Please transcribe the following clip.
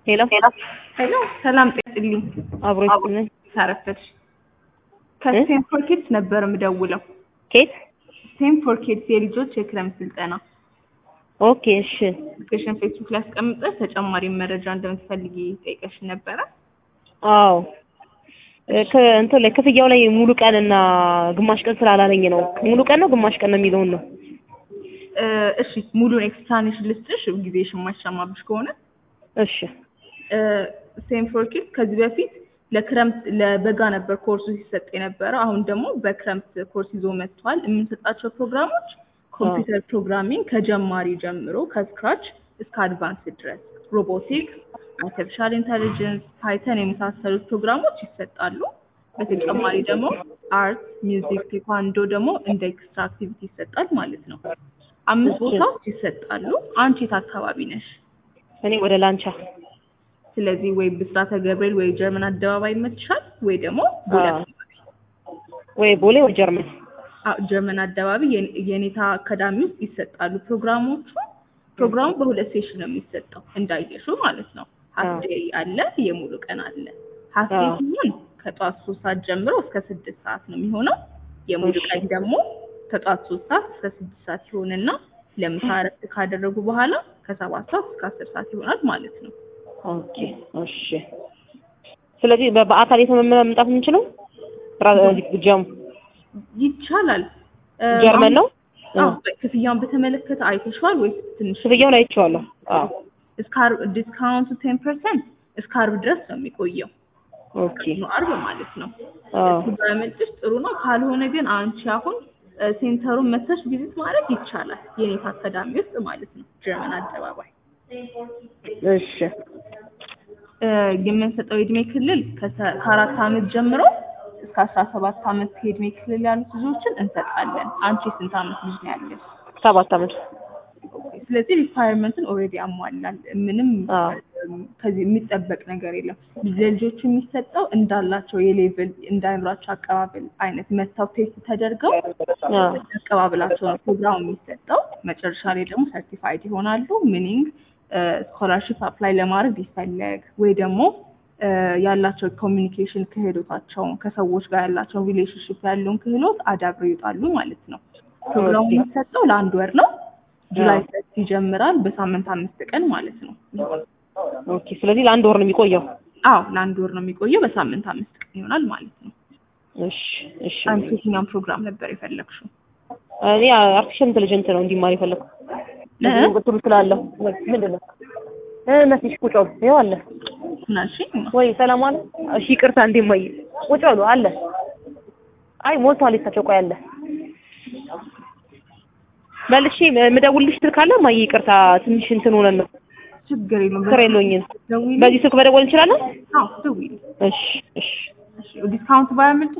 ሄሎ ሄሎ ሰላም ጤጥልኝ አብሮ ይስጥልኝ። ታረፈች ከስቴም ፎር ኪድስ ነበር የምደውለው። ኬት ስቴም ፎር ኪድስ የልጆች የክረምት ስልጠና ኦኬ እሺ አፕሊኬሽን ፌስቡክ ላይ አስቀምጠሽ ተጨማሪ መረጃ እንደምትፈልጊ ጠይቀሽ ነበረ። አዎ እ ከ- እንትን ላይ ክፍያው ላይ ሙሉ ቀን እና ግማሽ ቀን ስላላለኝ ነው። ሙሉ ቀን ነው ግማሽ ቀን ነው የሚለውን ነው። እ፣ እሺ ሙሉን ኤክስፕላኔሽን ልስጥሽ ጊዜሽ የማይሻማብሽ ከሆነ እሺ ስቴም ፎር ኪድስ ከዚህ በፊት ለክረምት ለበጋ ነበር ኮርሱ ሲሰጥ የነበረ። አሁን ደግሞ በክረምት ኮርስ ይዞ መጥቷል። የምንሰጣቸው ፕሮግራሞች ኮምፒውተር ፕሮግራሚንግ ከጀማሪ ጀምሮ ከስክራች እስከ አድቫንስ ድረስ ሮቦቲክስ፣ አርቲፊሻል ኢንተሊጀንስ፣ ፓይተን የመሳሰሉት ፕሮግራሞች ይሰጣሉ። በተጨማሪ ደግሞ አርት፣ ሚውዚክ፣ ቴኳንዶ ደግሞ እንደ ኤክስትራ አክቲቪቲ ይሰጣል ማለት ነው። አምስት ቦታዎች ይሰጣሉ። አንቺ የት አካባቢ ነሽ? እኔ ወደ ላንቻ ስለዚህ ወይ ብስራተ ገብርኤል ወይ ጀርመን አደባባይ ይመችሻል፣ ወይ ደግሞ ቦሌ አዎ። አካባቢ። ወይ ቦሌ ወይ ጀርመን አዎ፣ ጀርመን አደባባይ የኔ- የኔታ አካዳሚ ውስጥ ይሰጣሉ ፕሮግራሞቹ። ፕሮግራሙ በሁለት ሴሽን ነው የሚሰጠው እንዳየሽው ማለት ነው። ሀፍ አዎ። ዴይ አለ፣ የሙሉ ቀን አለ። ሀፍ ዴይ አዎ። ሲሆን ከጠዋት ሶስት ሰዓት ጀምሮ እስከ ስድስት ሰዓት ነው የሚሆነው። የሙሉ እሺ። ቀን ደግሞ ከጠዋት ሶስት ሰዓት እስከ ስድስት ሰዓት ይሆንና ለምሳ እረፍት ካደረጉ በኋላ ከሰባት ሰዓት እስከ አስር ሰዓት ይሆናል ማለት ነው። ኦኬ እሺ። ስለዚህ በ- በአካል የት ነው መምጣት የምንችለው? ራ- ጀም ይቻላል። እ፣ ጀርመን ነው? አዎ ክፍያውን በተመለከተ አይተሽዋል ወይስ ትንሽ ክፍያውን አይቼዋለሁ። አዎ እስከ ዓርብ ዲስካውንቱ ቴን ፐርሰንት እስከ ዓርብ ድረስ ነው የሚቆየው። ኦኬ ነው ዓርብ ማለት ነው። አዎ እሱ ባያመልጥሽ ጥሩ ነው። ካልሆነ ግን አንቺ አሁን እ፣ ሴንተሩን መተሽ ቪዚት ማድረግ ይቻላል። የኔታ አካዳሚ ውስጥ ማለት ነው ጀርመን አደባባይ እሺ እ፣ የምንሰጠው የእድሜ ክልል ከሰ- ከአራት ዓመት ጀምሮ እስከ አስራ ሰባት ዓመት የእድሜ ክልል ያሉት ልጆችን እንሰጣለን። አንቺ ስንት ዓመት ልጅ ነው ያለሽ? ሰባት ዓመት ስለዚህ ሪኳየርመንትን ኦልሬዲ ያሟላል። ምንም አዎ እም፣ ከዚህ የሚጠበቅ ነገር የለም። ለልጆቹ የሚሰጠው እንዳላቸው የሌቭል እንዳይምሯቸው አቀባበል አይነት መጥተው ቴስት ተደርገው አዎ አቀባበላቸው ነው ፕሮግራሙ የሚሰጠው። መጨረሻ ላይ ደግሞ ሰርቲፋይድ ይሆናሉ። ሚኒንግ ስኮላርሽፕ አፕላይ ለማድረግ ቢፈለግ ወይ ደግሞ እ፣ ያላቸው ኮሚኒኬሽን ክህሎታቸውን ከሰዎች ጋር ያላቸውን ሪሌሽንሽፕ ያለውን ክህሎት አዳብረው ይወጣሉ ማለት ነው። ፕሮግራሙ ኦኬ። የሚሰጠው ለአንድ ወር ነው። ጁላይ አዎ። ፈስት ይጀምራል። በሳምንት አምስት ቀን ማለት ነው። ኦኬ። ስለዚህ ለአንድ ወር ነው የሚቆየው። አዎ ለአንድ ወር ነው የሚቆየው። በሳምንት አምስት ቀን ይሆናል ማለት ነው። እሺ እሺ። አንቺ የትኛውን ፕሮግራም ነበር የፈለግሽው? እኔ አርቲፊሻል ኢንቴሊጀንት ነው እንዲማር የፈለኩት። እ? ለዚህ ቁጥሩ ስላለሁ ወይ ምንድን ነው እ መስሽ ቁጭ በሉ ይኸው አለ ምናልሽኝ? ወይ ሰላም አለ። እሺ ይቅርታ እንዴ ማይ ቁጭ በሉ አለ። አይ ሞልቷል የሳቸው ቆይ አለ መልሼ የምደውልልሽ ስልክ አለ ማይ ይቅርታ ትንሽ እንትን ሆነን ነው ችግር የለውም። ስራ የለኝም። ደውዪልኝ። በዚህ ስልክ መደወል እንችላለን? አዎ ደውዪልኝ። እሺ እሺ እሺ ዲስካውንት ባያመልጥ